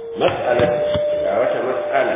مسألة دعوة مسألة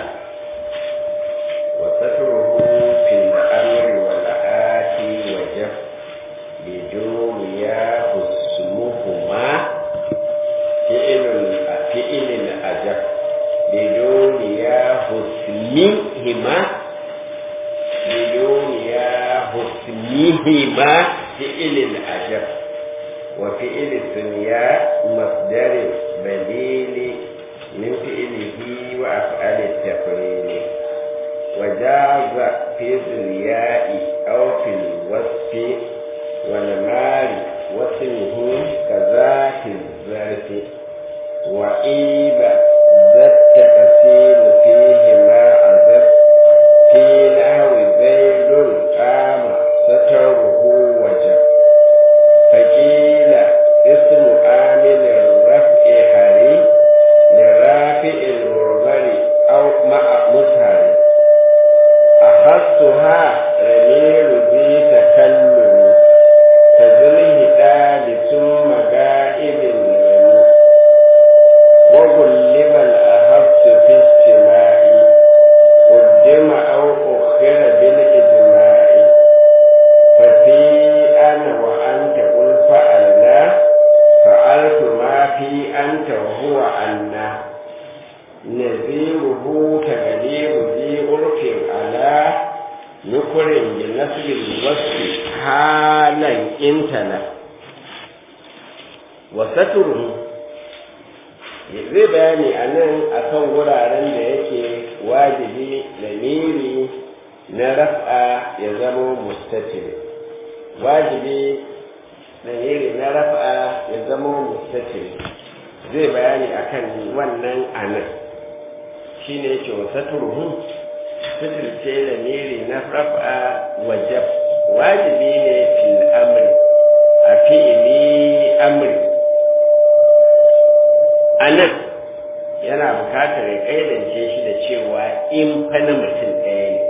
وستره في الأمر والآتي وجف بدون ياه اسمهما فعل فعل أجف بدون ياه اسمهما بدون ياه اسمهما فعل أجف وفعل الدنيا مصدر بديل من فعله وأفعال التقرير وجاز في الرياء أو في الوصف والمال واسمه كذاك الظرف وإيب ذا التقسيم فيهما عذب في نحو زيد قام ستره وجب فقيل اسم عامل الرفع حري لرافع المرمر أو مع مظهر أخذتها رميل ذي تكلم كذله دال ثم غائب الرمي وغلب الأخذت في السماء قدم أو أخر بالإجماع ففي أنا وأنت قل فعلنا فعلت ما في أنت وهو عنا نذيره تغليب ذي عرف على نكر بنسب الوصف حالا انتنا وستره zai bayani a nan a kan wuraren da yake wajibi lamiri na raf'a ya zama mustatir wajibi lamiri na raf'a ya zama mustatir zai bayani akan wannan a nan shi ne yake wa saturuhu suturce lamiri na raf'a wajab wajibi ne fil amri a fi'ili amri a nan yana bukatar ya kaidance shi da cewa in fa na mutum ɗaya ne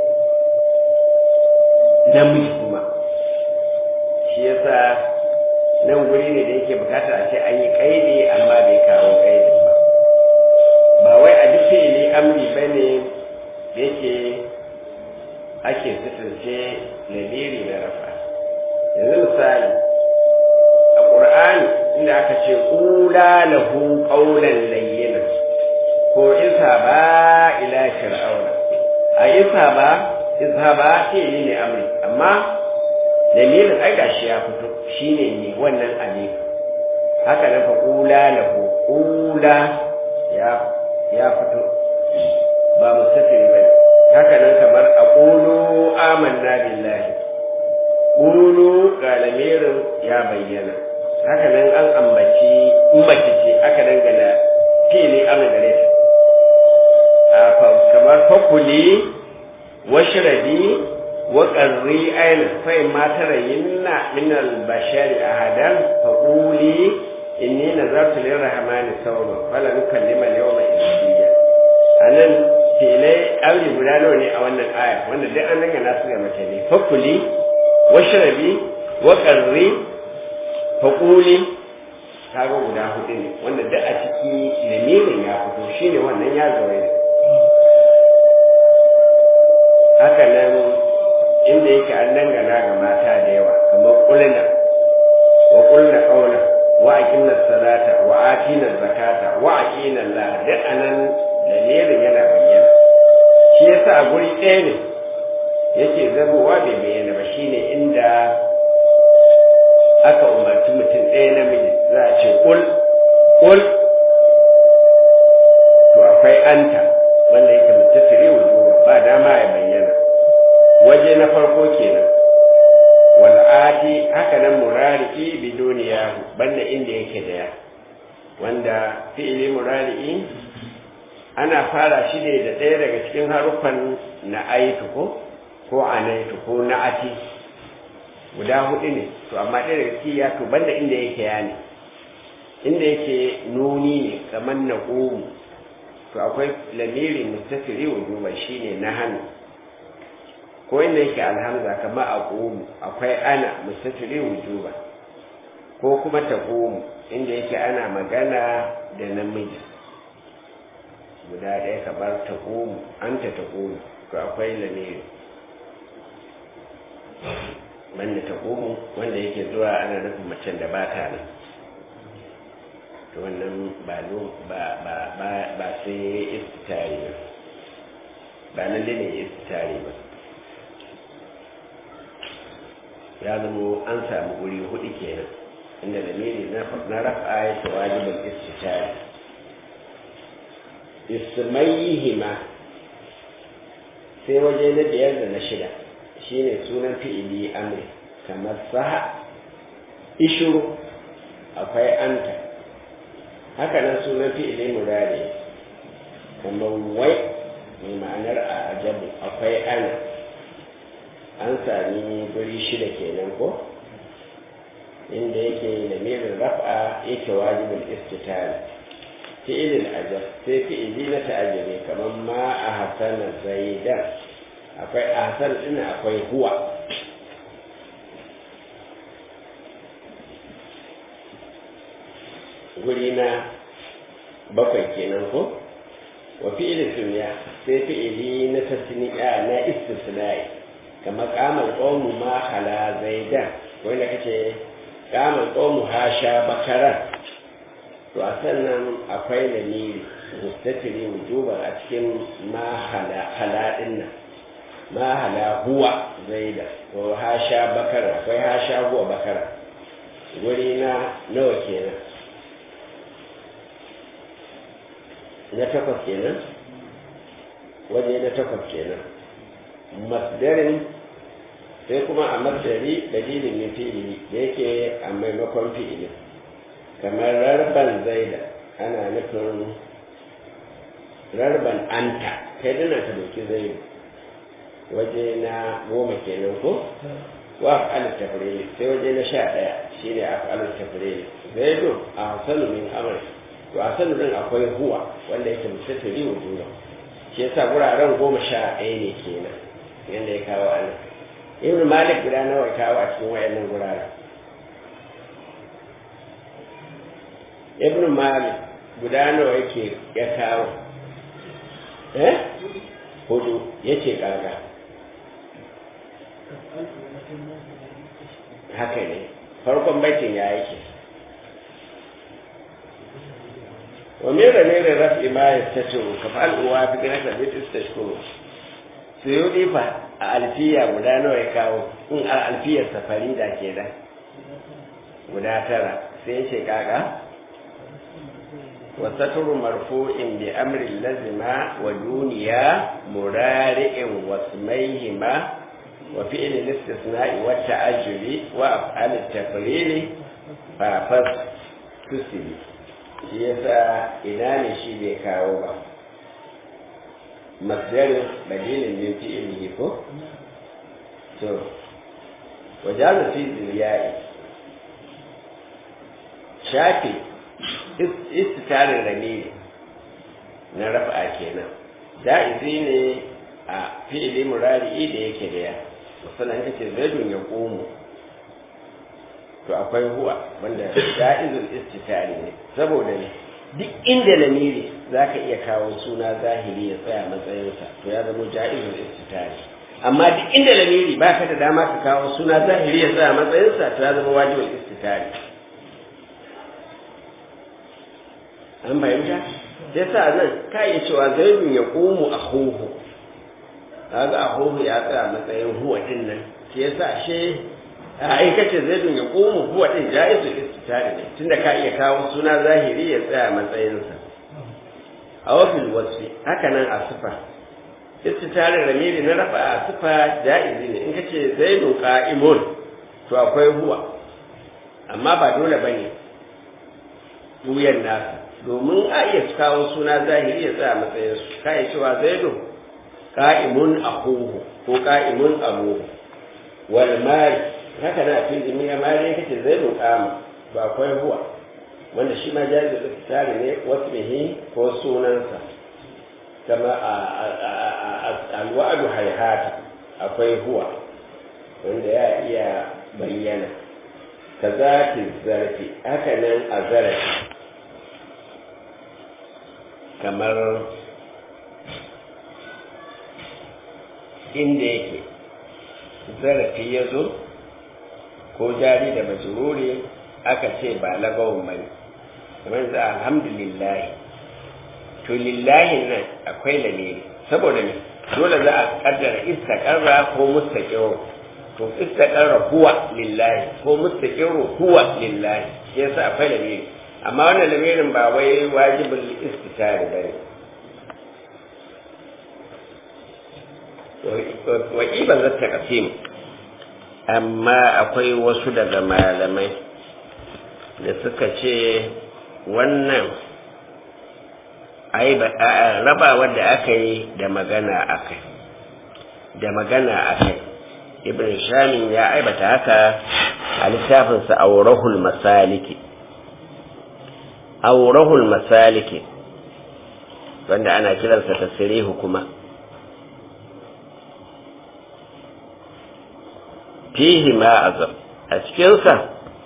namiji kuma shi yasa nan guri ne da yake bukatar a ce an yi kaidi amma bai kawo kaidin ba ba wai a duk fi'ili amri ba ne yake ake sutunce lamiri da rafa yanzu misali a ƙur'ani inda aka ce ƙula lahu ƙaunan layyina ko isa ba ila fir'auna a isa ba isa ba fi'ili ne amri amma lamirin ai gashi ya fito shine ne wannan alif haka nan fa ƙula lahu ƙula ya ya fito ba mustafiri bane haka nan kamar aqulu amanna billahi qulu ga lamirin ya bayyana haka nan an ambaci mace ce aka dangana fili an gare ta kamar fakuli washrabi wa qarri ayna fa ma tarayinna min al-bashari ahadan faquli inni nazartu lirrahmani sawma fala nukallima al-yawma insiya anan filai aure guda nawa ne a wannan aya wanda duk an dangana su ga mace ne fakuli washrabi wa qarri faquli kaga guda hudu ne wanda duk a ciki lamirin ya fito shine wannan ya zawai ne haka nan inda yake an dangana ga mata da yawa kamar kulna wa kulna qawla wa aqimna salata wa atina zakata wa aqina Allah duk anan dalilin yana bayyana shi yasa a guri ɗaya ne yake zabowa bai bayyana ba shine inda aka umarci mutum ɗaya namiji za a ce kul kul to akwai anta wanda yake mutasiri wujuba ba dama ya bayyana waje na farko kenan wal ati haka nan murari'i biduniya banda inda yake da ya wanda fi'ili murari'i ana fara shi ne da ɗaya daga cikin haruffan na aitu ko ko anaitu ko na ati guda hudu ne to amma ɗaya daga ciki ya to banda inda yake ya ne inda yake nuni ne kamar na ƙomu to akwai lamiri mustafiri wujuba shine na hannu ko inda yake alhamza kamar a ƙomu akwai ana mustafiri wujuba ko kuma ta ƙomu inda yake ana magana da namiji kamar ta ƙomu an ta ta ƙomu to akwai lamiri banda ta ƙomu wanda yake zuwa ana nufin macen da ba ta nan to wannan ba ba ba ba ba sai istitari ba ba nan ne istitari ba ya zama an samu guri hudu kenan inda lamiri na rafa ya ta wajibin istitari ismaihima sai waje na biyar da na shida shine sunan fi'ili amri kamar saha ishuru akwai anta haka nan sunan fi'ili murari kamar wai mai ma'anar a ajabu akwai ana an sami guri shida kenan ko inda yake da mirin raf'a yake wajibin istitari fi'ilin ajab sai fi'ili na ta'ajabi kamar ma a hasana zaidan akwai a hasan ɗin akwai huwa guri na bakwai kenan ko wa fi'ilin sunya sai fi'ili na tasniya na istisna'i kamar kamar qawmu ma hala zaidan wanda kace kamar qawmu hasha bakara to a sannan akwai lamiri mustatiri wujuban a cikin mahala din nan mahala huwa zaida ko hasha bakara akwai hasha huwa bakara guri na nawa kenan na takwas kenan waje na takwas kenan masdarin sai kuma a masdari dalilin min fi'ili da yake a maimakon fi'ilin kamar rarban zaida ana nufin rarban anta kai dana ta doki zaidu waje na goma kenan ko wa af'al tafrili sai waje na sha ɗaya shine af'al tafrili zaidu a hasanu min amr to hasanu din akwai huwa wanda yake mutatari wujuda shi yasa guraren goma sha ɗaya ne kenan yanda ya kawo a nan ibn malik guda nawa ya kawo a cikin wayannan guraren ibn malik guda nawa yake ya kawo eh hudu yace kaga haka ne farkon baitin ya yake wa min ramiri raf'i ma yastatiru ka fa'al uwa fi kana da bit istashkuru suyudi fa a alfiya guda nawa ya kawo in a alfiyar safari da ke da guda tara sai ce kaka وستر مرفوع بأمر لزم ودونيا مرارع واسميهما وفعل الاستثناء والتعجل وأفعال التقليل فافس تسلي yasa ina ne shi bai kawo ba masdarin badilin min fi'ilihi ko to wajazu fi ziliyai shafi istitarin ramiri na rafa kenan ja'izi ne a fi'ili murari da yake da ya musamman kace zaidun ya komo to akwai huwa wanda ja'izul istitari ne saboda ne duk inda lamiri zaka iya kawo suna zahiri ya tsaya matsayinsa to ya zama ja'izul istitari amma duk inda lamiri baka da dama ka kawo suna zahiri ya tsaya matsayinsa to ya zama wajibul istitari an fahimta sai sa nan ka iya cewa zaidun ya komu a huhu kaga a huhu ya tsaya matsayin huwa din nan shi yasa she a aikace zaidun ya komu huwa din jaizu istitari ne tunda ka iya kawo suna zahiri ya tsaya matsayinsa a wafil wasfi haka nan a sifa istitari ramiri na rafa a sifa jaizi ne in ka ce zaidun qa'imun to akwai huwa amma ba dole bane wuyan nasa domin a iya kawo suna zahiri ya tsaya matsayin su ka yi cewa zaidu ka'imun akuhu ko ka'imun abuhu wal mari haka na fi jimi ya mari kace zaidu kama ba akwai huwa wanda shi ma jaizu da tsari ne wasmihi ko sunansa kama a alwa'adu haihata akwai huwa wanda ya iya bayyana ka zafi zarafi haka nan a zarafi kamar inda yake zarafi ya zo ko jari da majururi aka ce ba lagawun bane kamar za alhamdulillahi to lillahi nan akwai lamiri saboda ne dole za a kaddara istaqarra ko mustaqirru to istaqarra huwa lillahi ko mustaqirru huwa lillahi yasa akwai lamiri amma wannan lamirin ba wai wajibul istitari bane wa iban zata kasim amma akwai wasu daga malamai da suka ce wannan raba da aka yi da magana akai da magana akai ibn shamin ya aibata haka a littafinsa aurahul masaliki aurahul masaliki wanda ana kiransa tasirihu kuma fihi ma azab a cikinsa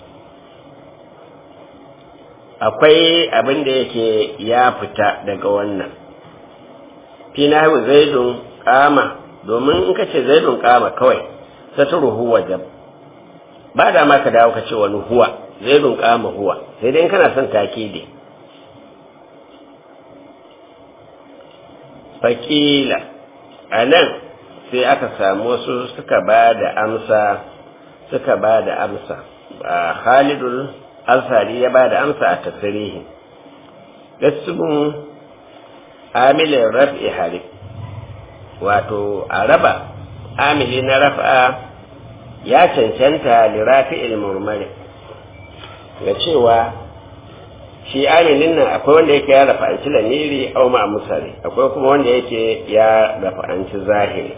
akwai abin da yake ya fita daga wannan fi na zaidun kama domin in ka ce zaidun kama kawai satruhu wajab ba da ma ka dawo ka ce wani huwa zaidun kama huwa sai dai in kana son takidi fakila a nan sai aka samu wasu suka ba da amsa suka ba da amsa Khalidul Ansari ya ba da amsa a tasirihi gasibin amilin raf'i harif wato a raba amili na raf'a ya cancanta lirafi'il murmari ga cewa shi amilin nan akwai wanda yake ya rafa'anci lamiri au ma musari akwai kuma wanda yake ya rafa'anci zahiri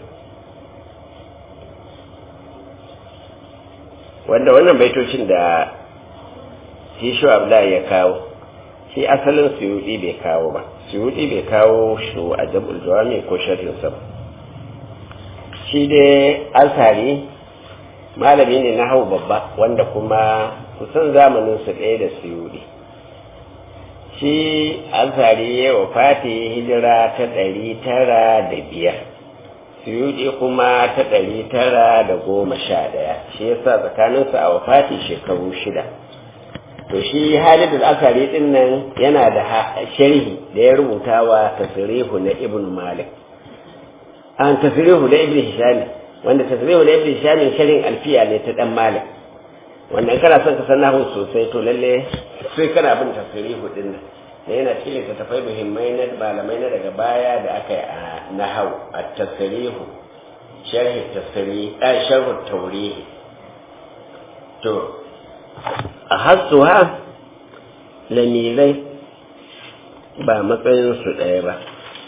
wanda wannan baitocin da shi shi abdullahi ya kawo shi asalin suyudi bai kawo ba suyudi bai kawo shi a jabul jawami ko sharhin sa shi dai alsari malami ne na hau babba wanda kuma kusan zamanin su ɗaya da suyudi shi alsari ya wafati hijira ta ɗari tara da biyar suyudi kuma ta ɗari tara da goma sha ɗaya shi yasa tsakaninsu a wafati shekaru shida to shi Halid al-Asari din nan yana da sharhi da ya rubuta wa tasrihu na Ibn Malik an tasrihu da Ibn Hisham wanda tasrihu da Ibn Hisham sharhin alfiya ne ta dan Malik wanda kana son ka san nahu sosai to lalle sai kana bin tasrihu din nan da yana cikin littattafai muhimmai na malamai na daga baya da aka yi a nahawu at-tasrihu sharhi tasrihi sharhu tawrihi to a hassuha lamirai ba matsayinsu ɗaya ba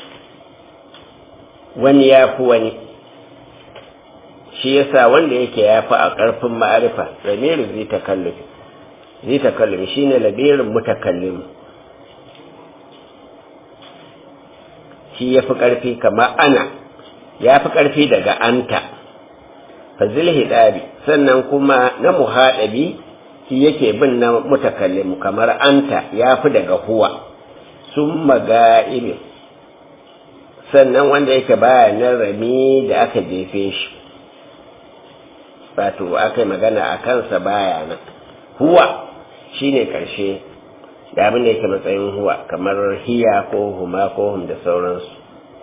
wani ya fi wani shi yasa wanda yake ya fi a ƙarfin ma'arifa lamirin zai takallufi zai takallufi shi ne labirin mutakallim shi ya fi ƙarfi kama ana ya fi ƙarfi daga anta fazil hidabi sannan kuma na muhaɗabi shi yake bin na mutakallim kamar anta ya fi daga huwa sun maga'ibin sannan wanda yake baya nan rami da aka jefe shi wato aka yi magana a kansa baya nan huwa shi ne ƙarshe da abin da yake matsayin huwa kamar hiya ko huma ko hum da sauransu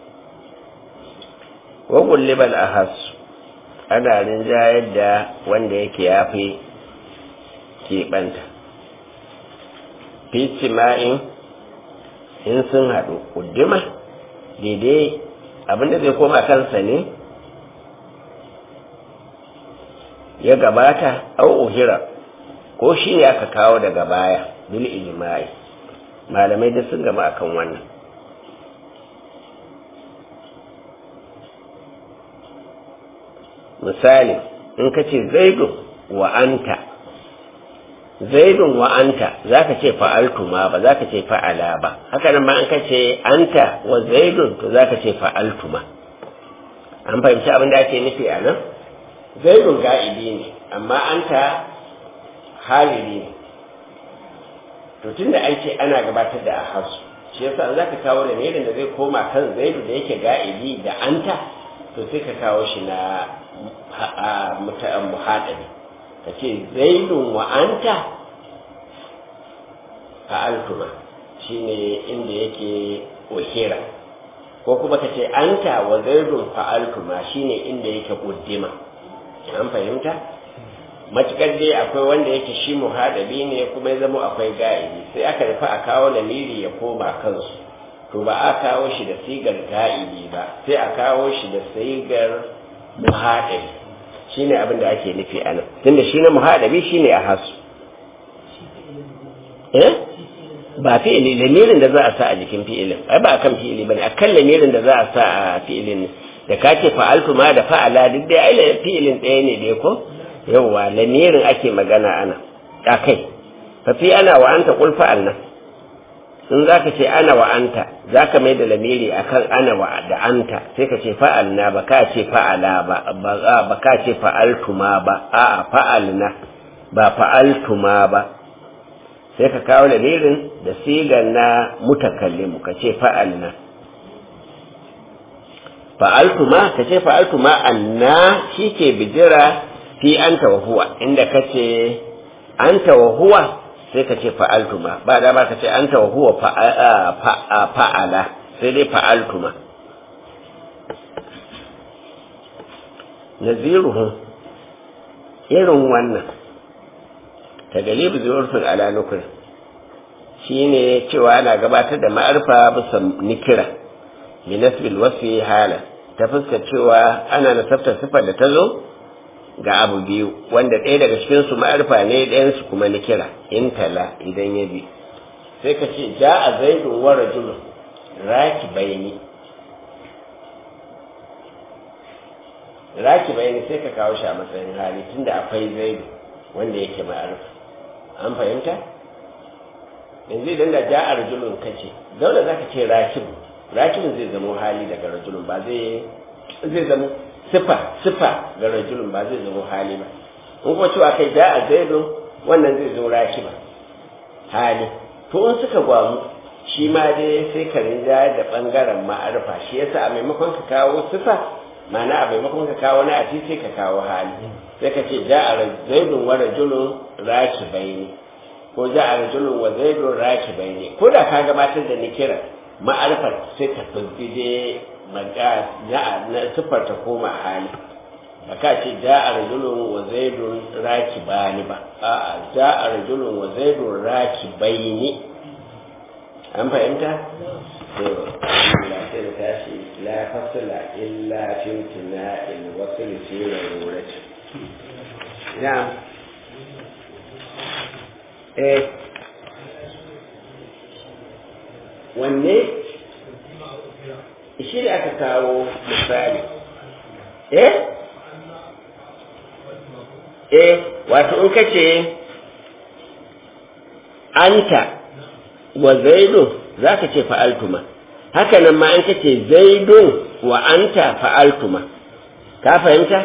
wagun libal a hasu ana rinjayar da wanda yake ya fi keɓanta fici ma'in in sun haɗu ƙuddima daidai abinda zai koma kansa ne ya gabata au uhira ko shi ne aka kawo daga baya bil ijma'i malamai da sun gama akan wannan misali in ka ce zaidun wa anta zaidun wa anta za ka ce fa'altu ma ba za ka ce fa'ala ba haka nan ma an ka ce anta wa zaidun to za ka ce fa'altu ma an fahimci abin da ake nufi a nan zaidun ga'ibi ne amma anta halili ne to tunda an ce ana gabatar da ahasu shi yasa za ka kawo da da zai koma kan zaidu da yake ga'ibi da anta to sai ka kawo shi na muhaɗari ka ce zaidun wa anta fa'altuma shi ne inda yake ohira ko kuma ka ce anta wa zaidun fa'altuma shi ne inda yake ƙuddima an fahimta matukar dai akwai wanda yake shi muhadabi ne kuma ya zama akwai ga'ibi sai aka rufe a kawo lamiri ya koma kansu to ba a kawo shi da sigar ga'ibi ba sai a kawo shi da sigar muhadabi shine abin da ake nufi a nan tunda shi na muhadabi shine a hasu eh ba fi'ili lamirin da za a sa a jikin fi'ilin ai ba akan fi'ili bane akan lamirin da za a sa a fi'ilin da kake fa'altu ma da fa'ala duk dai ai fi'ilin ɗaya ne dai ko yawwa lamirin ake magana ana a kai fa fi ana wa anta qul fa'alna in zaka ce ana wa anta zaka mai da lamiri akan ana wa da anta sai ka ce fa'alna ba ka ce fa'ala ba ba ka ce fa'altuma ba a'a fa'alna ba fa'altuma ba sai ka kawo lamirin da sigan na mutakallimu ka ce fa'alna fa'altuma ka ce fa'altuma anna shi ke bijira fi anta wa huwa inda kace anta wa huwa sai ka ce fa'altuma ba da ba ka ce anta wa huwa fa'ala sai dai fa'altuma naziruhu irin wannan ta galibu zuwarfin ala nukuri shi ne cewa ana gabatar da ma'arfa bisa nikira minasbil wasfi hala ta fuskar cewa ana nasabtar sifar da ta zo ga abu biyu wanda ɗaya daga cikin su ma'arfa ne ɗayan su kuma nikira in tala idan ya bi sai ka ce ja a zaidun wa rajulun raki bayani raki bayani sai ka kawo shi a matsayin hali tunda akwai zaidu wanda yake ma'arfa an fahimta yanzu idan da ja a rajulun kace dole za ka ce rakibu rakibun zai zamo hali daga rajulun ba zai zai zamo sifa sifa ga rajulun ba zai zamo hali ba in kuma cewa kai ja a zaidun wannan zai zo rakiba hali to in suka gwamu shi ma dai sai ka rinja da bangaren ma'arfa shi yasa a maimakon ka kawo sifa ma'ana a maimakon ka kawo na ati sai ka kawo hali sai ka ce ja a zaidun wa rajulun rakibaini ko ja a rajulun wa zaidun rakibaini ko da ka gabatar da nikira ma'arfar sai ta fi dai na siffar ta koma hali ba ka ce ja a rajulun wa zaidun raki bani ba a'a ja a rajulun wa zaidun raki baini an fahimta to la sai da tashi la fasala illa timtina il wasl fi rurati na'am eh wanne shi da aka kawo misali eh eh wato in kace anta wa zaidun zaka ce fa'altuma haka nan ma an kace zaidun wa anta fa'altuma ka fahimta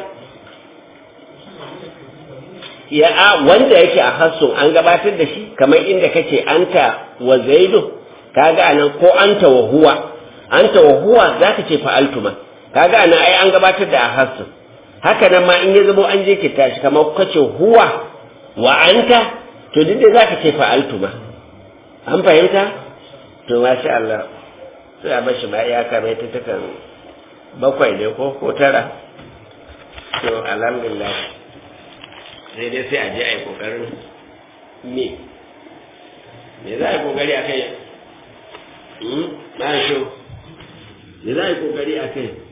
ya a wanda yake a hassun an gabatar da shi kamar inda kace anta wa zaidun kaga anan ko anta wa huwa anta wa huwa zaka ce fa'altuma kaga anan ai an gabatar da a hassun haka nan ma in ya zamo an je ki tashi kamar kace huwa wa anta to duk da zaka ce fa'altuma an fahimta to masha Allah sai a bashi ma ya kame ta takan bakwai ne ko ko tara to alhamdulillah sai dai sai a je a yi kokarin me me za a yi kokari a kai na shi me za a yi kokari a kai